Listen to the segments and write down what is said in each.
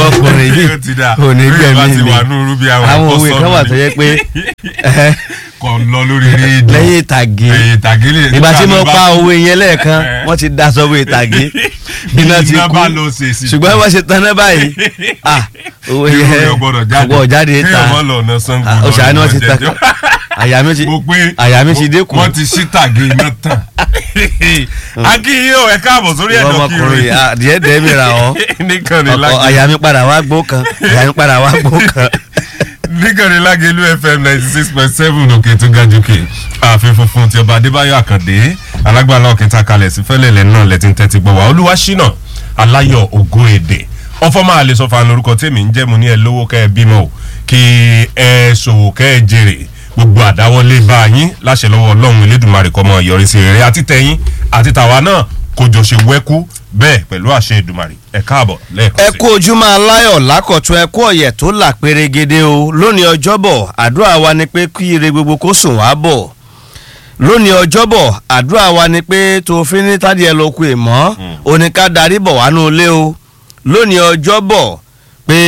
ọkùnrin yìí Ó ti dà. ò ní Bí ẹ bá gbẹ̀mí ti mi wà ní irú bí àwọn àwọn òwe ẹ̀kọ́ kan wà sọ̀rọ̀ tó ni. yẹ pé ẹhẹ́, kò lọ lórí rédíò lẹ́yìn ìtàgé ẹ̀yìn ìtàgé lè ìgbà tí mo nígbà pa bá- òwe yẹn lẹ́ẹ̀kan Eh. wọ́n ti da sọ́wọ́ ìtàgé iná ti Iná kú bá lọ ṣèṣì. ṣùgbọ́n wọ́n ṣe tán náà báyìí ah òwe irú yẹn rẹ̀ gbọ́dọ̀ jáde ọgbọ́n jáde ta kéèyàn mọ́ lọ ọ̀nà Ṣàngó Ah, lọ òṣà ni wọ́n ti ọ̀nà ta jẹjọ́. àyà mi ti mo pé àyà mi ti dínkù wọ́n ti ṣí tàgé iná tán akínyìn ò ẹ káàbọ̀ sórí ìwọ ẹ̀dọ̀ ọmọkùnrin kiri ah, díẹ̀ díẹ̀ mi ra ọ́ nìkan ní ọkọ lágé àyà mi padà wá gbó kan àyà mi padà wá gbó kan nìkan ní lágé lu fm ninety six point seven òkè tó ga jù kè ààfin funfun ti ọba adébáyọ̀ àkàndé alágbàlá òkèta kalẹ̀ sí fẹ́lẹ̀lẹ̀ náà lẹ́tí ń tẹ́tí gbọ́ wá olúwa ṣínà aláyọ̀ ògo èdè ọfọ máa lè sọ fún orúkọ tèmi ń jẹ́ mo ní ẹ lówó kẹ́ ẹ bímọ o kí ẹ ṣòwò kẹ́ ẹ jèrè gbogbo àdáwọlé bá yín láṣẹ lọ́wọ́ ọlọ́run elédùnmarè kọ́ mọ yọrí sí rere àti tẹ̀yìn àti tàwa náà kò jọ ṣe wẹ́kú bẹ́ẹ̀ pẹ̀lú àṣẹ ìdùmarè ẹ káàbọ̀ lẹ́ẹ̀kan ẹ sí. kú ojúmọ́ aláyọ̀ lákọ̀tún ẹ kú ọ̀yẹ̀ tó là pérégede o lónìí ọjọ́bọ̀ àdúrà wa ni pé kí ire gbogbo kó sùn wá bọ̀ lónìí ọjọ́bọ̀ àdúrà wa ni pé tó fi ní tádìí ẹ lóko èmọ́ oníká darí bọ̀ wánú ilé o lónìí ọjọ́bọ̀ pé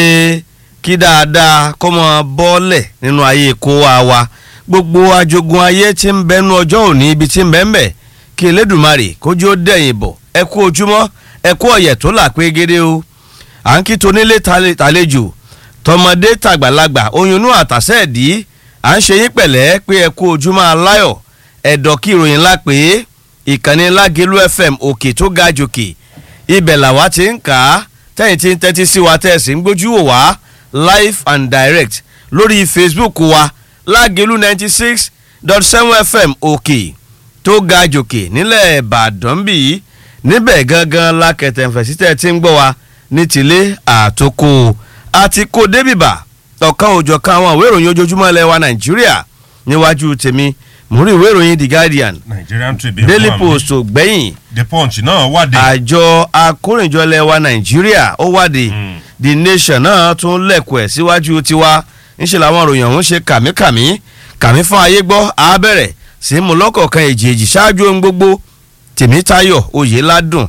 kí dáadáa kó mọ bọ́ọ̀lẹ̀ nínú ayé kó wa wa gbogbo ajogun ayé tí ń bẹnu ọjọ́ òní ibi tí ń bẹ́ ń bẹ̀ kí elédùnmarè kójú ó dẹ̀yìn bọ̀ ẹ kú ojúmọ́ ẹ kú ọ̀yẹ̀ tó là pérégede o à ń kí tonílé tale- tàlejò tọmọdé tàgbàlagbà oyún inú àtàsẹ́ ẹ̀dí à ń ṣe yín pẹ̀lẹ́ pé ẹ kú ojúmọ́ aláyọ̀ ẹ̀dọ̀ kí ìròyìn ńlá pé ìkànnì lágẹ̀lú fm òkè tó ga jòkè ibẹ̀ làwa ti ń kà á tẹ́yìn tí ń tẹ́tí sí wa tẹ́ ẹ̀ sì ń gbójú wò wá live and direct lórí facebook wa lágẹ̀lú ninety six dot seven fm òkè tó ga jòkè nílẹ̀ ìbàdàn bíi níbẹ̀ gangan la kẹtẹ̀ǹfẹ̀sí tẹ́ ẹ ti ń gbọ́ wa ní tilé àtòkò àti kò débìbà ọ̀kan òjọ̀kan àwọn ìwé ìròyìn ojoojúmọ́ ilẹ̀ wa nàìjíríà níwájú tèmi mo rí ìwé ìròyìn the guardian nigerian tribune daily wà mí. post ò gbẹ̀yìn the punch náà wádìí. àjọ akórìnjọ ilẹ̀ wa nàìjíríà ó wádìí Mm. the nation náà tún lẹ̀kọ̀ ẹ̀ síwájú tiwa ńṣe làwọn ìròyìn ọ̀hún ṣe kàmíkàmí kàmí fún ayé gbọ́ abẹ́rẹ́ sí mu lọ́kọ̀ọ̀kan èjèèjì ṣáájú ohun gbogbo tèmítayọ̀ oyèládùn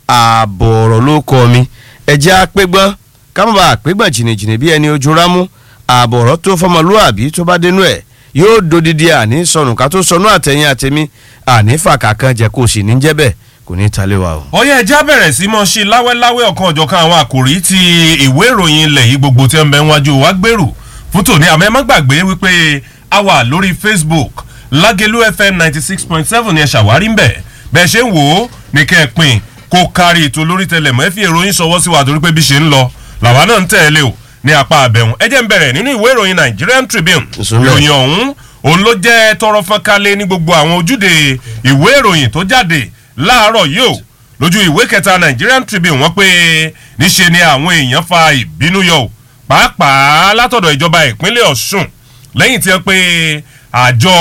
ààbọ̀rọ̀ ló kọ́ mi ẹ̀jẹ̀ apẹ́gbọ́n kámọ́bà àpégbọ̀n jìnnìjìnnì bí ẹni ojú rámú ààbọ̀rọ̀ tó fọmọlúàbí tó bá dénú ẹ̀ yóò dodidi àní sọnù ká tó sọnù àtẹ̀yìn àtẹ̀mí àní fàkàkàn jẹ́ kó sì ní jẹ́ bẹ́ẹ̀ kò ní talé wa o. ọyẹ ẹja bẹ̀rẹ̀ sí mọ́ sí láwẹ́láwẹ́ ọ̀kan ọ̀jọ̀kan àwọn àkòrí ti ìwé ìròyìn ilẹ̀ yìí gbogbo tí ń bẹ níwájú wa gbèrú fún tòní àmọ́ ẹ má gbàgbé wípé a wà lórí facebook lágẹ̀lú fm ninety six point seven ni ẹ ṣàwárí ń bẹ̀ bẹ́ẹ̀ ṣe ń wò ó ní kẹ́ ẹ pin kó kárí ètò lórí tẹlẹmọ́ ẹ fi ìròyìn ṣọwọ́ sí wa torí pé bí ṣe ń lọ làwa náà ń tẹ̀lé o ní apá àbẹ̀wọ̀n ẹ jẹ́ ń bẹ̀rẹ̀ nínú ìwé ìròyìn nigerian tribune Ìsúnlẹ̀. ìròyìn ọ̀hún òun ló jẹ́ tọrọ fọ́nkálẹ̀ ní gbogbo àwọn ojúde ìwé ìròyìn tó jáde láàárọ̀ yìí o lójú ìwé kẹta nigerian tribune wọ́n pé níṣe ni àwọn èèyàn fa ìbínú yọ o pàápàá látọ̀dọ̀ ìjọba ìpínlẹ̀ ọ̀ṣun lẹ́yìn tí wọ́n pe àjọ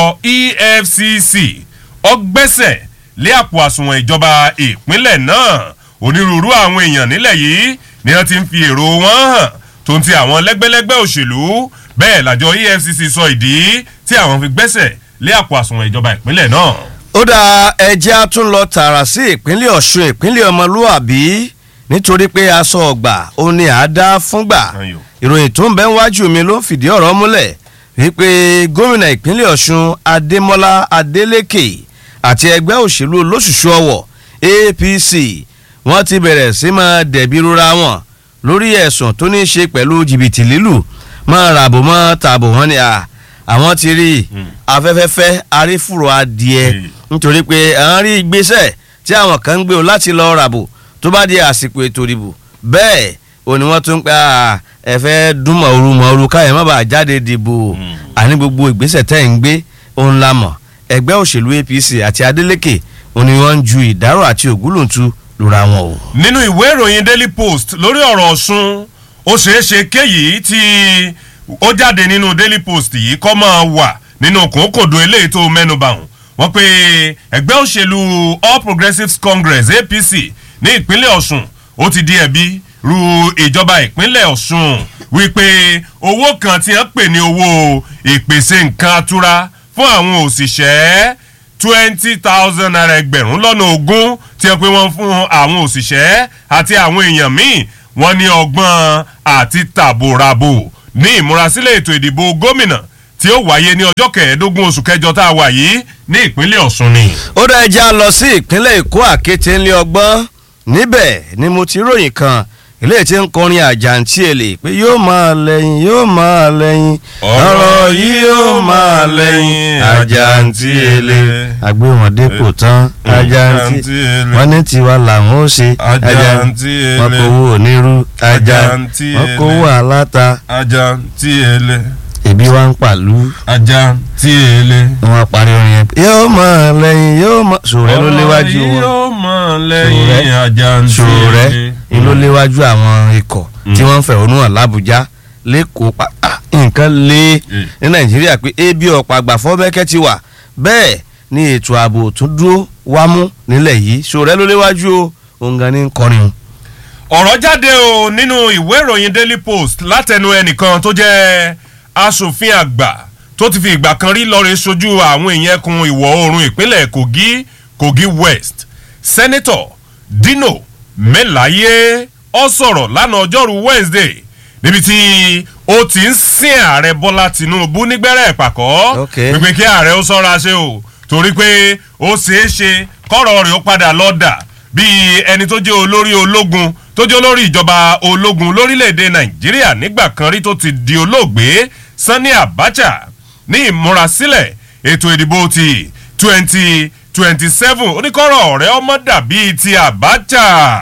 efcc ọgbẹ́sẹ̀ lé àpò àsùnwọ̀n ìjọba ìpínlẹ̀ náà onírúurú àwọn èèyàn nílẹ̀ yìí ni wọ́n ti ń fi èrò wọn hàn tó ń ti àwọn lẹ́gbẹ́lẹ́gbẹ́ òṣèlú bẹ́ẹ̀ làjọ efcc sọ ìdí tí àwọn fi gbẹ́sẹ̀ lé àpò àsùnwọ̀n ìjọba ìpínlẹ̀ náà. ó dá ẹjẹ́ á tún lọ tààrà sí ìpínlẹ̀ ọ̀ṣun ìpínlẹ̀ ọmọlúàbí nítorí pé aṣọ ọgbà ó ní àádá fúngbà Ayò. ìròyìn tó ń bẹ wájú mi ló ń fìdí ọ̀rọ̀ múlẹ̀ wípé gómìnà ìpínlẹ̀ ọ̀ṣun adémọ́lá adélékè àti ẹgbẹ́ òṣèlú olóṣùṣù ọwọ̀ apc wọ́n ti bẹ̀rẹ̀ sí máa dẹ̀bi rúra wọn lórí ẹ̀sùn tó ní í ṣe pẹ̀lú jìbìtì lílù máa ràbò mọ́ tààbò wọn ni à àwọn ti rí i afẹ́fẹ́fẹ́ arífùrọ̀ adìẹ Mm. nítorí pé à ń rí ìgbésẹ̀ tí àwọn kan ń gbé o láti lọ ràbò tó bá di àsìkò ètò ìdìbò bẹ́ẹ̀ ò ní wọ́n tún pé à, ẹ fẹ́ dún mọ̀ọ́rù mọ̀ọ́rù káyọ̀ má bàa jáde dìbò àní gbogbo ìgbésẹ̀ tẹ́ ń gbé òun la mọ̀ ẹgbẹ́ òṣèlú apc àti adeleke òun ni wọ́n ń ju ìdárò àti ògúlùntù lura wọn o. nínú ìwé ìròyìn daily post lórí ọ̀rọ̀ ọ̀ṣun ó ṣeé ṣe kéyìí tí ó jáde nínú daily post yìí kọ́ máa wà nínú kòókòdó eléyìí tó mẹ́nuba hàn wọ́n pe ẹgbẹ́ òṣèlú all progressives congress apc ní ìpínlẹ̀ ọ̀ṣun ó ti di ẹ̀bi ru ìjọba ìpínlẹ̀ ọ̀ṣun wípé owó kan tí wọ́n pè ní owó ìpèsè nǹkan atura fún àwọn òṣìṣẹ́ twenty thousand naira ẹgbẹ̀rún lọ́nà ogún tí wọ́n pe wọ́n fún àwọn òṣìṣẹ́ àti àwọn èèyàn míì wọ́n ní ọgbọ́n àti tàbòràbò ní ìmúrasílẹ̀ ètò ìdìbò gómìnà tí ó wáyé ní ọjọ́ kẹẹ̀ẹ́dógún oṣù kẹjọ tá a wà yìí ní ìpínlẹ̀ ọ̀ṣun ni. ó dá ẹja lọ sí ìpínlẹ̀ èkó àkété ńlẹ̀ ọgbọ́n níbẹ̀ ni mo ti ròyìn kan ilé tí ń kọrin àjàǹtí èlé pé yóò máa lẹ́yìn yóò máa lẹ́yìn ọ̀rọ̀ yìí yóò máa lẹ́yìn àjàǹtí èlé àgbéwọ̀n dépò tán àjàǹtí èlé. wọ́n ní tiwa làwọn ó ṣe Àjàǹtí èlé. wọ́n kówó onírú Àjàǹtí wọ́n èlé. kówó aláta ajá tí èlé èbí wa ń pàlú ajá tí èlé. wọ́n parí orin yẹn yóò máa lẹ́yìn yóò máa sòrẹ́ ló léwájú wọn yóò mọ̀ lẹ́yìn ajá tí ṣòrẹ́ èlé. ni ló léwájú àwọn ikọ̀ tí wọ́n ń fẹ̀hónú hàn lábújá lẹ́kọ̀ọ́ pa ah, nǹkan lé ní nàìjíríà pé ebi ọ̀pọ̀ àgbàfọ́ bẹ́kẹ́ ti wà bẹ́ẹ̀ ni ètò ààbò tún dúró wámú nílẹ̀ yìí ṣòrẹ́ ló léwájú o òun gan ni ń kọrin. ọ̀rọ̀ jáde o nínú ìwé ìròyìn daily post látẹnu ẹnìkan tó jẹ́ asòfin àgbà tó ti fi ìgbà kan rí lọ́ọ́rẹ́ sojú àwọn èèyàn ẹkùn ìwọ̀ oòrùn ìpínlẹ̀ kogi kogi west senator dino melaye ọ sọ̀rọ̀ lánàá ọjọ́rú wednesday níbi tí ó ti ń sin ààrẹ bọ́lá tinubu nígbẹ́rẹ́ ìpàkọ́ Ok. wípé kí ààrẹ ó sọ́ra ṣe o torí pé ó ṣeé ṣe kọ́rọ̀ rẹ̀ ó padà lọ́dà bíi ẹni tó jẹ́ olórí ológun tó jẹ́ olórí ìjọba ológun lórílẹ̀‐èdè nàìjíríà nígbà kan rí tó ti di olóògbé sani abacha ní ìmúrasílẹ̀ ètò ìdìbò ti twenty twenty seven oníkọ́rọ̀ ọ̀rẹ́ ọmọ dàbí ti abacha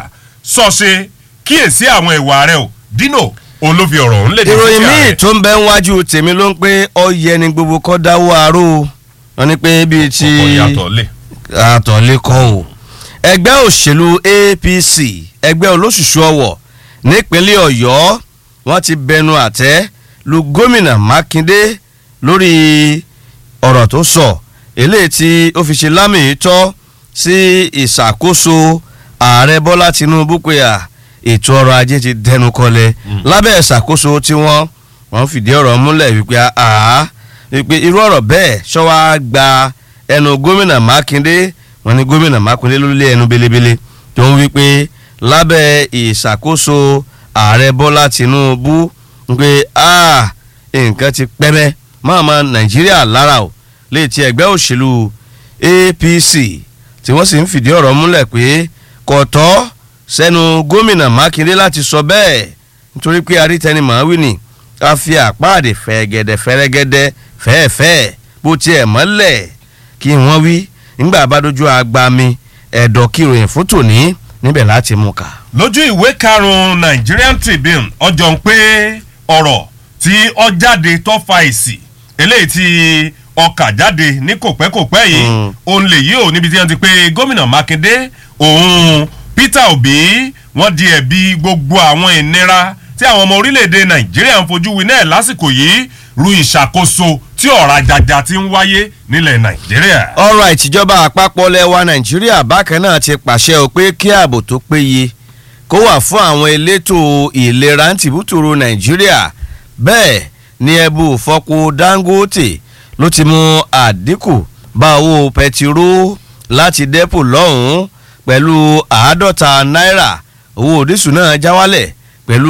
sọ̀ṣe kíyèsí àwọn ìwà rẹ̀ o dino òun ló fi ọ̀rọ̀ òun lédè ìròyìn sí míì ààrẹ. tó ń bẹ níwájú tèmi ló ń pé ọyẹ ni gbogbo kọ́ dáwọ́ aró o wọ́n ní pé bíi ti ọkọ̀ yàtọ̀ lé. àtọ̀lékọ́ o ẹgbẹ́ òṣèlú apc ẹgbẹ́ olóṣùṣù ọwọ̀ nípínlẹ̀ ọ̀yọ́ wọ́n ti bẹnu àtẹ́ lu gómìnà mákindé lórí ọ̀rọ̀ tó sọ eléyìí tí ó fi ṣe lámì tọ́ sí ìṣàkóso ààrẹ bọ́lá tinubu pé à ètò ọrọ̀ ajé ti dẹnu kọlẹ̀ lábẹ́ ìṣàkóso tí wọ́n wọ́n fìdí ọ̀rọ̀ múlẹ̀ wípé àá wípé irú ọ̀rọ̀ bẹ́ẹ̀ ṣọ́wá gba ẹnu gómìnà mákindé wọ́n ní gómìnà mákindé ló lé ẹnu belebele tó ń wípé lábẹ́ ìṣàkóso ààrẹ bọ́lá tinubu wípé àá nǹkan ti pẹ́mẹ́ mọ́ọ̀mọ́ nàìjíríà lára o léè ti ẹgbẹ́ òṣèlú apc tí wọ́n sì ń fìdí ọ̀rọ̀ múlẹ̀ pé kò tọ́ sẹ́nu gómìnà mákindé láti sọ bẹ́ẹ̀ nítorí pé arítẹnimọ̀ wí ni a fi àpáàdé fẹ̀gẹ̀dẹ̀ fẹ́rẹ́gẹ́dẹ́ fẹ́ẹ̀fẹ́ bó tiẹ̀ mọ́lẹ̀ kí wọ́n wí nígbà bá dojú agbami ẹ̀dọ̀ kíròyìn fún tòní níbẹ̀ láti mú ká. lójú ìwé karùn-ún nigerian tribune ọjọ́ ń pé ọ̀rọ̀ tí ọ jáde tó fa èsì eléyìí tí ọkà jáde ní kòpẹ́kòpẹ́ yìí Mm. òun lè yí ò níbi tí wọ́n ti pé gómìnà mákindé òun peter obi wọ́n di ẹ̀bi gbogbo àwọn ìnira tí àwọn ọmọ orílẹ̀-èdè nàìjíríà ń fojú winá ẹ̀ lásìkò yìí ru ìṣàkóso tí ọ̀rọ̀ àjàjà ti ń wáyé nílẹ̀ nàìjíríà. ọ̀rọ̀ ìtìjọba àpapọ̀ lẹ́wà nàìjíríà bákan náà ti pàṣẹ ò pé kí ààbò tó péye kó wà fún àwọn elétò ìlera tìbútòrò nàìjíríà bẹ́ẹ̀ ni ẹbú fọ́pọ̀ dangote ló ti mú àdínkù bá owó pẹtiró láti dẹ́pò lọ́hùn-ún pẹ̀lú àádọ́ta náírà owó dísù náà já wálẹ̀ pẹ̀lú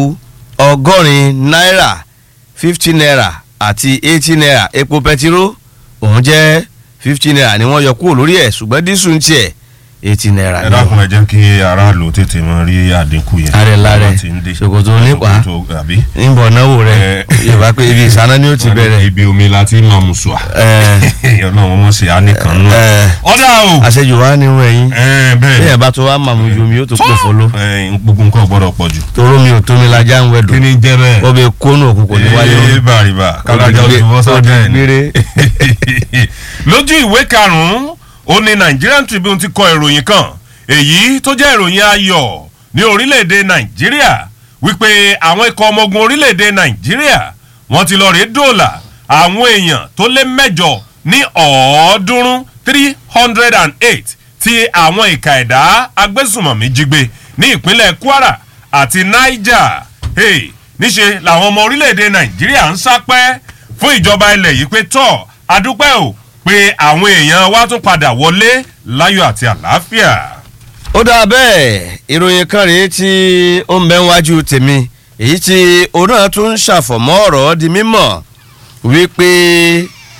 ọgọ́rin náírà fifty naira àti eighty naira epo pẹtiró òun jẹ́ fifty naira ni wọ́n yọ kúrò lórí ẹ̀ ṣùgbọ́n dísù ń tiẹ̀ eighty naira ẹ ni dákun ẹ jẹ́ kí aráàlú tètè mọ rí àdínkù yẹn. Ààrẹ láàrẹ, Wọ́n ti ń dé. ṣòkòtò nípa. Ṣòkòtò, àbí. ń bọ̀ náwó rẹ̀ Eh. yorùbá pé ibi ìsáná ni ó ti bẹ̀rẹ̀ ibi omi la ti máa mú sùà. Eh. ọlọ́run wọn ṣe á nìkan nù. Eh. ọ̀dà o. àṣejù wa ni wọ́n ẹ̀yìn Eh, bẹ́ẹ̀ bẹ́ẹ̀ bá tó wá màmú ju omi yóò tó pò fọlọ́ Eh, gbogbo nǹkan gbọ́dọ̀ pọ̀ jù. toró mi ò tó mi lajá ń wẹ̀dùn kí ni jẹ́ bẹ́ẹ̀. wọ́n bẹ kónú òkùnkùn ní wáyé Eh, bàrìbà kálájà Ó di oṣù gbé- fọ́sọ́ ó di bẹ́ẹ̀ ni. gbére. lójú ìwé karùn-ún ó ní nigerian tribune ti kọ ìròyìn kan èyí tó jẹ́ ìròyìn ayọ̀ ní orílẹ̀-èdè nàìjíríà wípé àwọn ikọ̀ ọmọ ogun orílẹ̀-èdè nàìjíríà wọ́n ti lọ rèé dòòlà àwọn èèyàn tó lé mẹ́jọ ní ọ̀ọ́dúnrún three hundred and eight tí àwọn ìka ẹ̀dá agbésùmọ̀mí jí gbé ní ìpínlẹ̀ kwara àti niger hey, níṣe làwọn ọmọ orílẹ̀-èdè nàìjíríà ń sápẹ́ fún ìjọba ilẹ̀ yìí pé tọ́ adúpẹ́ o pé àwọn èèyàn wa tún padà wọlé láyọ̀ àti àlàáfíà. ó dáa bẹ́ẹ̀ ìròyìn kan rèé tí ó ń bẹ wájú tèmi èyí tí òun náà tún ń ṣàfọ̀mọ́ ọ̀rọ̀ di mímọ̀ wípé